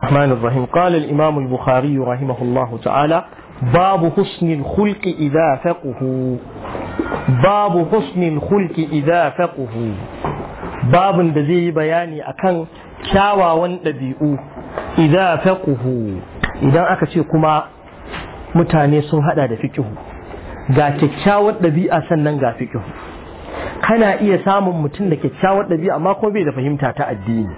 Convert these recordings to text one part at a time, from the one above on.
الرحمن الرحيم قال الإمام البخاري رحمه الله تعالى باب حسن الخلق إذا فقه باب حسن الخلق إذا فقه باب da zai yi bayani akan kyawawan ɗabi'u idan faquhu idan aka ce kuma mutane sun hada da fikihu ga kyakkyawar ɗabi'a sannan ga fikihu kana iya samun mutum da kyakkyawar ɗabi'a amma kuma bai da fahimta ta addini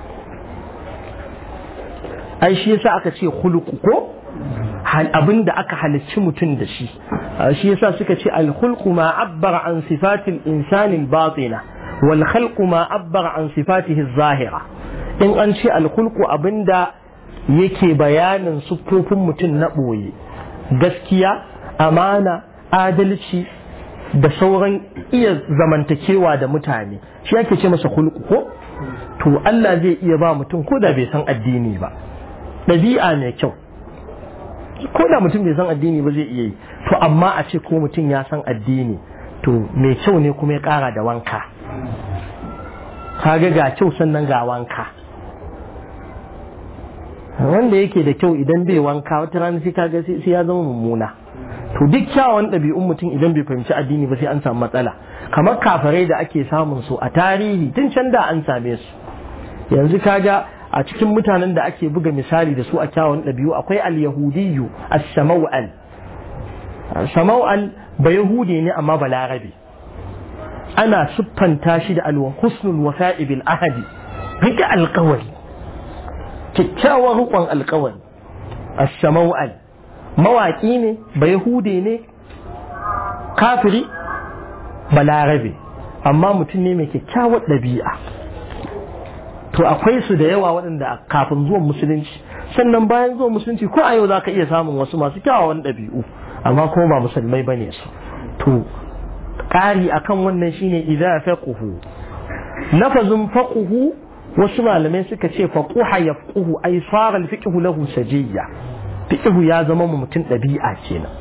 ai shi yasa aka ce khuluqu ko abin da aka halicci mutum da shi shi yasa suka ce al-khulqu ma abbara an sifatil insani al-batina wal khalqu ma abbara an sifatihi zahira in an ce al-khulqu abinda yake bayanin siffofin mutum na boye gaskiya amana adalci da sauran iya zamantakewa da mutane shi ake ce masa khulqu ko to Allah zai iya ba mutum ko da bai san addini ba ɗabi'a mai kyau ko da mutum bai san addini ba zai iya yi to amma a ce ko mutum ya san addini to mai kyau ne kuma ya ƙara da wanka kaga ga kyau sannan ga wanka wanda yake da kyau idan bai wanka wata rana sai kaga sai ya zama mummuna to duk kyawun ɗabi'un mutum idan bai fahimci addini ba sai an samu matsala kamar kafarai da ake samun su a tarihi tun can da an same su yanzu kaga a cikin mutanen da ake buga misali da su a kyawun ɗabi'u akwai al-yahudiyyu as-samaw'al samaw'al ba yahudi ne amma balarabe ana siffanta shi da al-husnul wafa'i bil ahadi rike alƙawari kyakkyawar rukun alƙawari as-samaw'al mawaƙi ne ba yahudi ne kafiri balarabe amma mutum ne mai kyakkyawar ɗabi'a to akwai su da yawa waɗanda kafin zuwan musulunci sannan bayan zuwan musulunci ko a yau za ka iya samun wasu masu kyawawan ɗabi'u amma kuma ba musulmai bane su to ƙari akan wannan shine idza faquhu lafazin faquhu wasu malamai suka ce faquha yafquhu ay sara al-fiqhu lahu sajiyya fiqhu ya zama mutum ɗabi'a kenan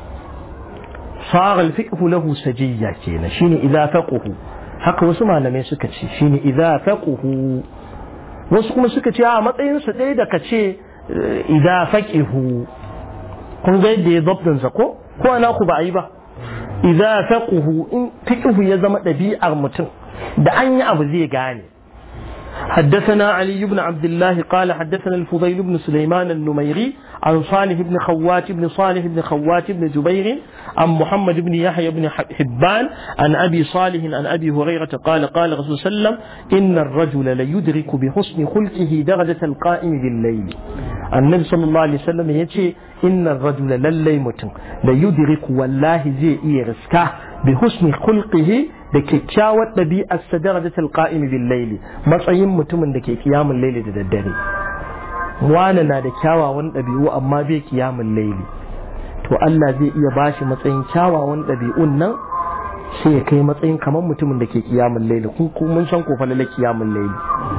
sara al-fiqhu lahu sajiyya kenan shine idza faquhu haka wasu malamai suka ce shine idza faquhu wasu kuma suka ce a matsayinsa ɗaya da ka ce idan faƙihu kun ga yadda ya zabdinsa ko ko ana ku ba a yi ba idan faƙihu in fiƙihu ya zama ɗabi'ar mutum da an yi abu zai gane حدثنا علي بن عبد الله قال حدثنا الفضيل بن سليمان النميري عن صالح بن خوات بن صالح بن خوات بن جبير عن محمد بن يحيى بن حبان عن أبي صالح عن أبي هريرة قال قال رسول الله صلى الله عليه وسلم إن الرجل ليدرك بحسن خلقه درجة القائم بالليل النبي صلى الله عليه وسلم يتي إن الرجل للي متن ليدرك والله زي إيرسكا بحسن خلقه da kyakkyawar ɗabi'ar sa darajatul qa'imi bil laili matsayin mutumin da ke kiyamun laili da daddare wani na da kyawawan ɗabi'u amma bai kiyamun laili to Allah zai iya bashi matsayin kyawawan ɗabi'un nan sai ya kai matsayin kamar mutumin da ke kiyamun laili kun mun san ko falala kiyamun laili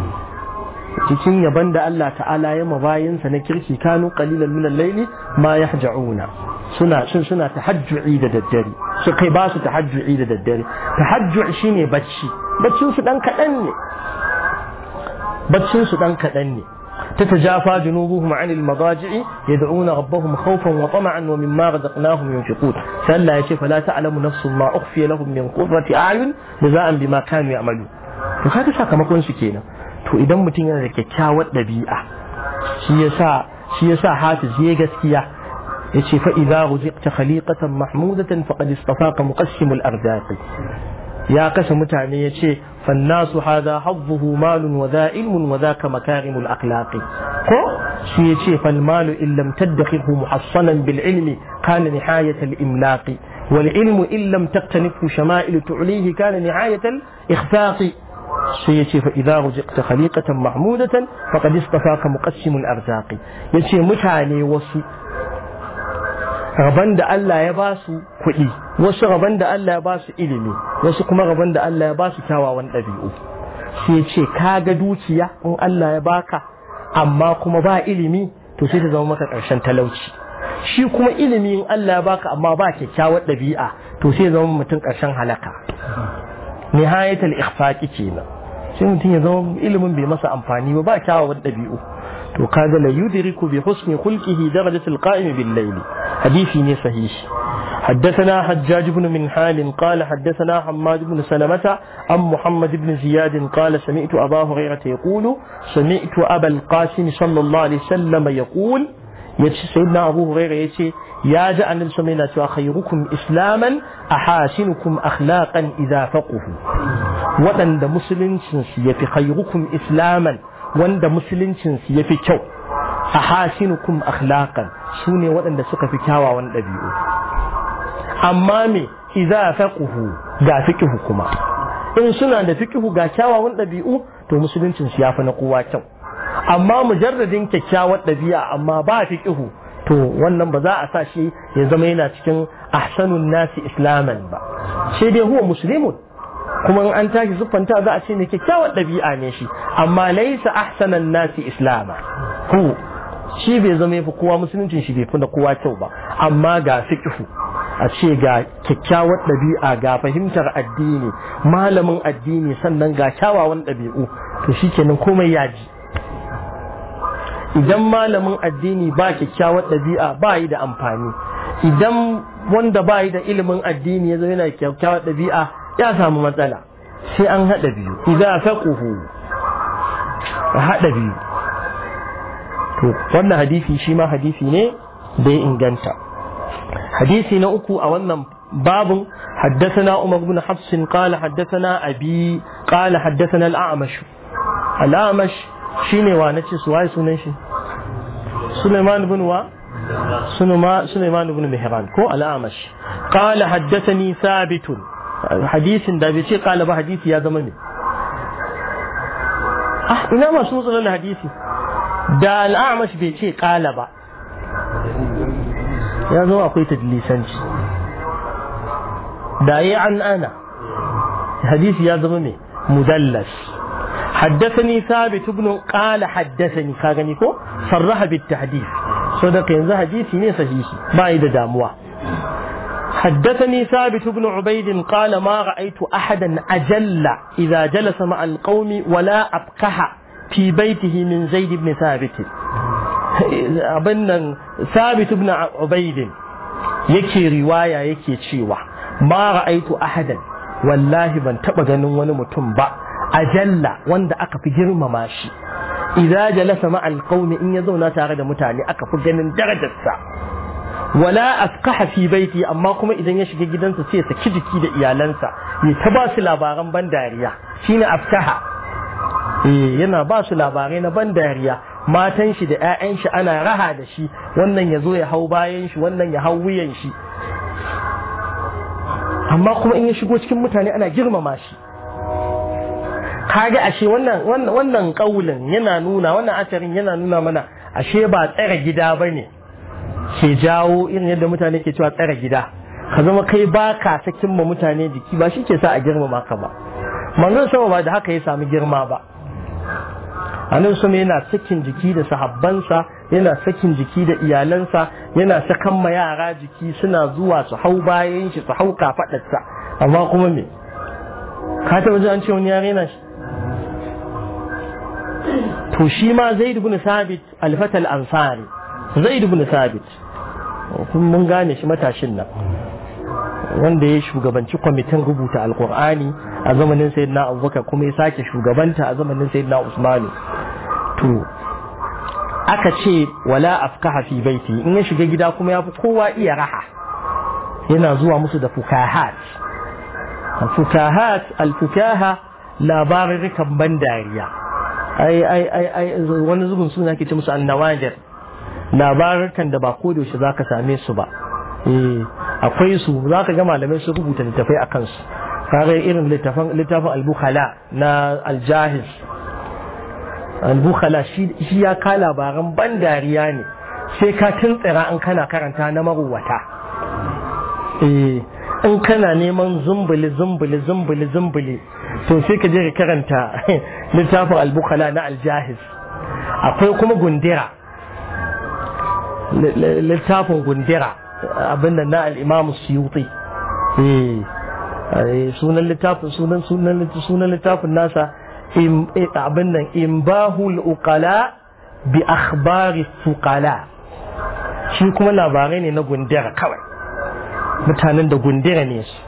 cikin yaban da Allah ta'ala ya mabayinsa na kirki kanu qalilan min al-laili ma yahja'una suna shin suna tahajju'i da daddare su kai ba su tahajju'i da daddare tahajju' shine bacci baccin su dan kadan ne baccin su dan kadan ne تتجافى جنوبهم عن المضاجع يدعون ربهم خوفا وطمعا ومما رزقناهم ينفقون فلا يشي فلا تعلم نفس ما أخفي لهم من قرة أعين جزاء بما كانوا يعملون فهذا sakamakon su kenan to idan mutum yana da kyakkyawar ɗabi'a shi yasa shi yasa hafiz ya gaskiya yace fa idza ruziqta khaliqatan mahmudatan faqad istafaka muqassimul arzaqi ya kasa mutane yace fannasu hadha hadduhu malun wa dha ilmun wa dhaka makarimul akhlaqi ko shi yace fal malu in lam tadakhirhu muhassanan bil ilmi kana nihayat al imlaqi wal ilmu in lam taqtanifhu shama'il tu'lihi kana nihayat al ikhfaqi sai ya ce fa idza ruziqta khaliqatan mahmudatan faqad istafaka muqassimul arzaqi yace mutane wasu raban da Allah ya ba su kuɗi wasu raban da Allah ya ba su ilimi wasu kuma raban da Allah ya ba su kyawawan ɗabi'u sai ya ce ka ga dukiya in Allah ya baka amma kuma ba ilimi to sai ta zama maka ƙarshen talauci shi kuma ilimi in Allah ya baka amma ba kyakkyawar ɗabi'a to sai ya zama mutum ƙarshen halaka nihayatul ikhfaqi kenan sai mutum ya zama ilimin bai masa amfani ba ba kyawawan ɗabi'u to kaga la yudriku bi husni khulqihi darajatul qa'im bil layl hadisi ne sahihi حدثنا حجاج بن منحال قال حدثنا حماد بن سلمة عن محمد بن زياد قال سمعت أبا هريرة يقول سمعت أبا القاسم صلى الله عليه وسلم يقول يتي سيدنا أبو هريرة يتي يا جاء النبي صلى الله عليه وسلم خيركم إسلاما أحاسنكم أخلاقا إذا فقهوا وأن مسلم يفي خيركم إسلاما وأن مسلم يفي كو أحاسنكم أخلاقا سوني وأن سكا في كاوا وأن أبيئوا amma me idza faquhu ga fiqhu kuma in suna da fiqhu ga kyawawan ɗabi'u to musuluncin su yafi na kowa kyau amma mujarradin kyakkyawar ɗabi'a amma ba fiqhu to wannan ba za a sa shi ya zama yana cikin ahsanun nasi islaman ba sai dai huwa muslimun kuma in an tashi siffanta za a ce ne kyakkyawar ɗabi'a ne shi amma laisa ahsanan nasi islama hu shi bai zama yafi kowa musuluncin shi bai fi na kowa kyau ba amma ga fiqhu a ce ga kyakkyawar ɗabi'a ga fahimtar addini malamin addini sannan ga kyawawan ɗabi'u to shikenan komai ya ji idan malamin addini ba kyakkyawar ɗabi'a ba yi da amfani idan wanda ba yi da ilimin addini ya zama yana kyakkyawar ɗabi'a ya samu matsala sai an haɗa biyu idan faquhu haɗa biyu to wannan hadisi shi ma hadisi ne da ya inganta حديثي نأكو أولا باب حدثنا عمر بن حفص قال حدثنا أبي قال حدثنا الأعمش الأعمش شيني وانتي سواي سنشي سليمان بن و سليمان سليمان بن مهران كو الأعمش قال حدثني ثابت حديث دابتي قال بحديث يا زمني أه إنما سنصل الحديث da al'amash bai ce ƙala ba ya zo akwai tadlisanci da yi an ana hadisi ya zama mai mudallas حدثني ثابت بن قال حدثني كاغني كو صرح بالتحديث صدق ينزل حديثي ني صحيح بايد داموا حدثني ثابت بن عبيد قال ما رأيت أحدا أجل إذا جلس مع القوم ولا أبقح في بيته من زيد بن ثابت abin sabit ibn ubaidin yake riwaya yake cewa ma ra'aitu ahadan wallahi ban taba ganin wani mutum ba ajalla wanda aka fi girmama shi idza jalasa ma alqawmi in ya zauna tare da mutane aka fi ganin darajarsa wala afqaha fi baiti amma kuma idan ya shiga gidansa sai ya saki jiki da iyalansa ya ta ba su labaran ban dariya shine afkaha eh yana ba su labarai na ban dariya matan shi da 'ya'yan shi ana raha da shi wannan ya zo ya hau bayan shi wannan ya hau wuyan shi amma kuma in ya shigo cikin mutane ana girmama shi kaga ashe wannan wannan wannan kaulin yana nuna wannan asarin yana nuna mana ashe ba tsare gida bane ke jawo irin yadda mutane ke cewa tsare gida ka zama kai ba ka sakin ma mutane jiki ba shi ke sa a girmama ka ba manzon sama ba da haka ya sami girma ba annabi sama yana sakin jiki da sahabbansa yana sakin jiki da iyalansa yana sakan ma yara jiki suna zuwa su hau bayan shi su hau kafadarsa amma kuma me ka taba ji an ce wani yare na shi to shi ma zaid ibn sabit alfatal ansari zaid ibn sabit kun mun gane shi matashin nan wanda ya shugabanci kwamitin rubuta alkur'ani a zamanin sayyidina abubakar kuma ya sake shugabanta a zamanin sayyidina usmanu to aka ce wala afkaha fi baiti in ya shiga gida kuma ya fi kowa iya raha yana zuwa musu da fukahat fukahat alfukaha labarurrukan ban dariya ai ai ai ai wani zubin suna ke ce musu annawadir labarukan da ba ko da yaushe zaka same su ba eh akwai su zaka ga malamai su rubuta littafai a kansu kare irin littafin littafin al-bukhala na al-jahiz al-bukhala shi ya ka labaran ban dariya ne sai ka tuntsira in kana karanta na maruwata eh in kana neman zumbuli zumbuli zumbuli zumbuli to sai ka je ka karanta littafin al-bukhala na al-jahiz akwai kuma gundira littafin gundira abin da na al-imam suyuti eh sunan littafin sunan sunan sunan littafin nasa abin nan imbahul uqala bi akhbari fuqala shi kuma labarai ne na gundira kawai mutanen da gundira ne su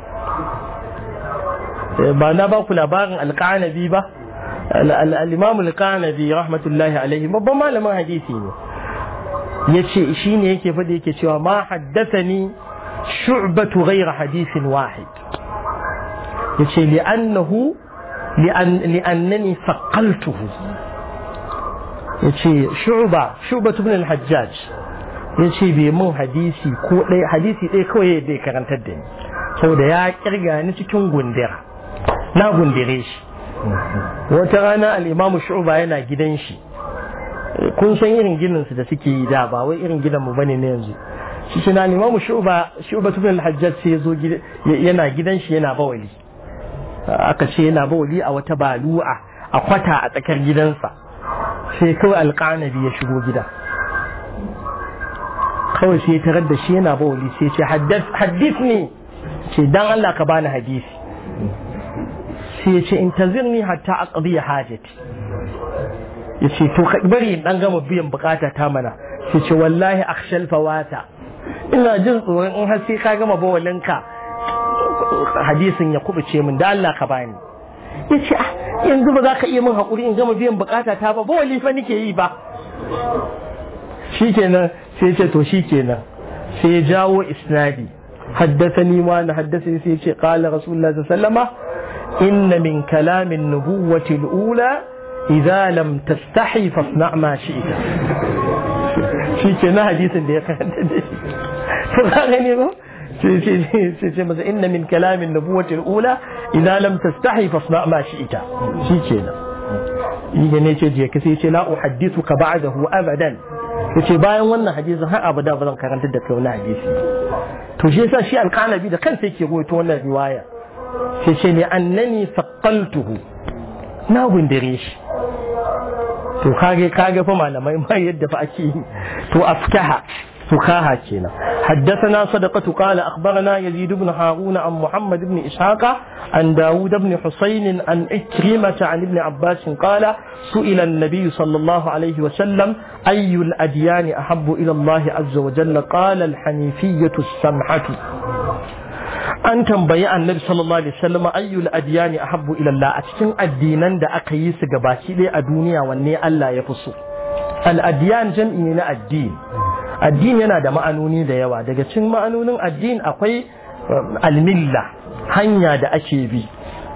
ba na ba ku labarin alƙanabi ba al-imam alƙanabi rahmatullahi alaihi babban malamin hadisi ne ya ce shi ne yake faɗi yake cewa ma haddathani shu'batu ghayra hadisin wahid ya ce li'annahu li'annani faqaltuhu ya ce shu'ba shu'batu ibn al-hajjaj ya ce bai mun hadisi ko ɗaya hadisi ɗaya kawai ya karantar da ni saboda ya kirga ni cikin gundira na gundire shi wata rana al'imamu shu'ba yana gidan shi kun san irin ginin su da suke yi da ba wai irin gidan mu bane na yanzu shi shi na limamu shu'ba shu'ba ibn al-hajjaj sai yazo yana gidan shi yana bawali aka ce yana bawali a wata balu'a a kwata a tsakar gidansa sai kawai alƙanabi ya shigo gida kawai sai tarar da shi yana bawali sai ce haddith ne ce dan Allah ka bani hadisi sai ya ce intazirni hatta aqdi hajati ya ce to ka bari dan gama biyan bukata ta mana sai ce wallahi akhshal fawata ina jin tsoron in har sai ka gama bawalinka hadisin ya kubuce min da Allah ka bani ya ce yanzu ba za ka iya min haƙuri in gama biyan bukata ta ba bawali fa nake yi ba shikenan sai ce to shikenan sai ya jawo isnadi حدثني وانا حدثني سيدي قال رسول الله صلى الله عليه وسلم إن من كلام النبوة الأولى إذا لم تستحي فاصنع ما شئت shi ke na hadisin da ya karanta da shi to ka gani ba sai ce masa inna min kalamin nubuwatil ula idan lam tastahi fasna ma shi'ita shi ke nan yi ne ce je ka sai ce la uhaddithu ka ba'dahu abadan yace bayan wannan hadisin har abada ba zan karanta da kai wannan hadisi to shi yasa shi alqanabi da kansa yake goyito wannan riwaya sai ce ne annani faqaltuhu na gundire shi to kage kage fa malamai ma yadda fa ake yi to afkaha فكاهة كينا حدثنا صدقة قال أخبرنا يزيد بن هارون عن محمد بن إسحاق عن داود بن حسين عن إكرمة عن ابن عباس قال سئل النبي صلى الله عليه وسلم أي الأديان أحب إلى الله عز وجل قال الحنيفية السمحة an tambayi annabi sallallahu alaihi wasallam ayyul adyani ahabbu ila Allah a cikin addinan da aka yi su gabaki ɗaya a duniya wanne Allah ya fi so al adyan jam'i ne na addini addini yana da ma'anoni da yawa daga cikin ma'anonin addini akwai almilla hanya da ake bi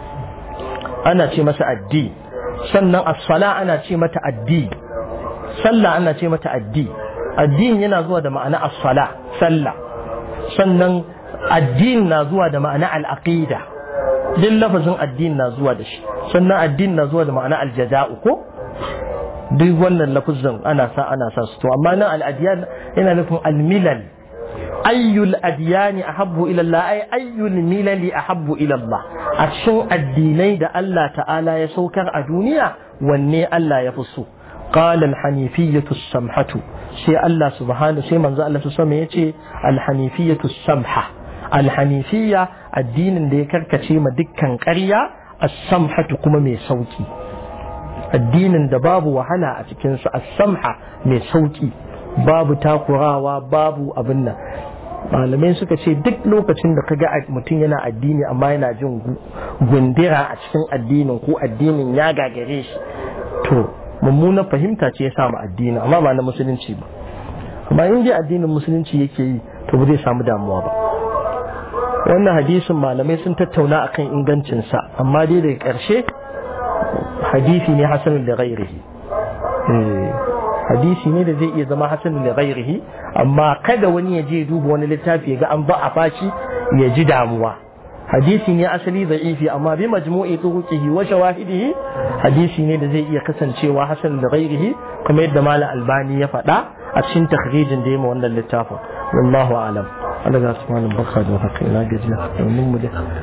ana ce masa addini sannan as-sala ana ce mata addini sallah ana ce mata addini addini yana zuwa da ma'ana as-sala sallah sannan addini na zuwa da ma'ana al-aqida duk lafazin addini na zuwa da shi sannan addini na zuwa da ma'ana al-jaza'u ko duk wannan lafuzan ana sa ana sa su to amma nan al-adyan yana nufin al-milal ayyul adyani ahabbu ila Allah ay ayyul milali ahabbu ila Allah a cikin addinai da Allah ta'ala ya saukar a duniya wanne Allah ya fi so qala al-hanifiyatu samhatu sai Allah subhanahu sai manzo Allah su sama yace al-hanifiyatu samha al-hanifiyya addinin da ya karkace ma dukkan ƙarya as-samhatu kuma mai sauki addinin da babu wahala a cikinsa a samha mai sauki babu takurawa babu abin nan malamai suka ce duk lokacin da kaga mutum yana addini amma yana jin gundira a cikin addinin ko addinin ya gagare shi to mummunan fahimta ce ya samu addini amma ba na musulunci ba amma in dai addinin musulunci yake yi to ba zai samu damuwa ba wannan hadisin malamai sun tattauna akan ingancinsa amma dai daga ƙarshe hadisi ne hasanun da ghairihi hadisi ne da zai iya zama hasanun da ghairihi amma kada wani ya je duba wani littafi ya ga an ba a fashi ya ji damuwa hadisi ne asali da'ifi amma bi majmu'i turuqihi wa shawahidihi hadisi ne da zai iya kasancewa hasan da ghairihi kuma yadda malam albani ya faɗa a cikin takhrijin da ya ma wannan littafin wallahu a'lam Allah ya subhanahu wa ta'ala haka ina gajiya domin mu da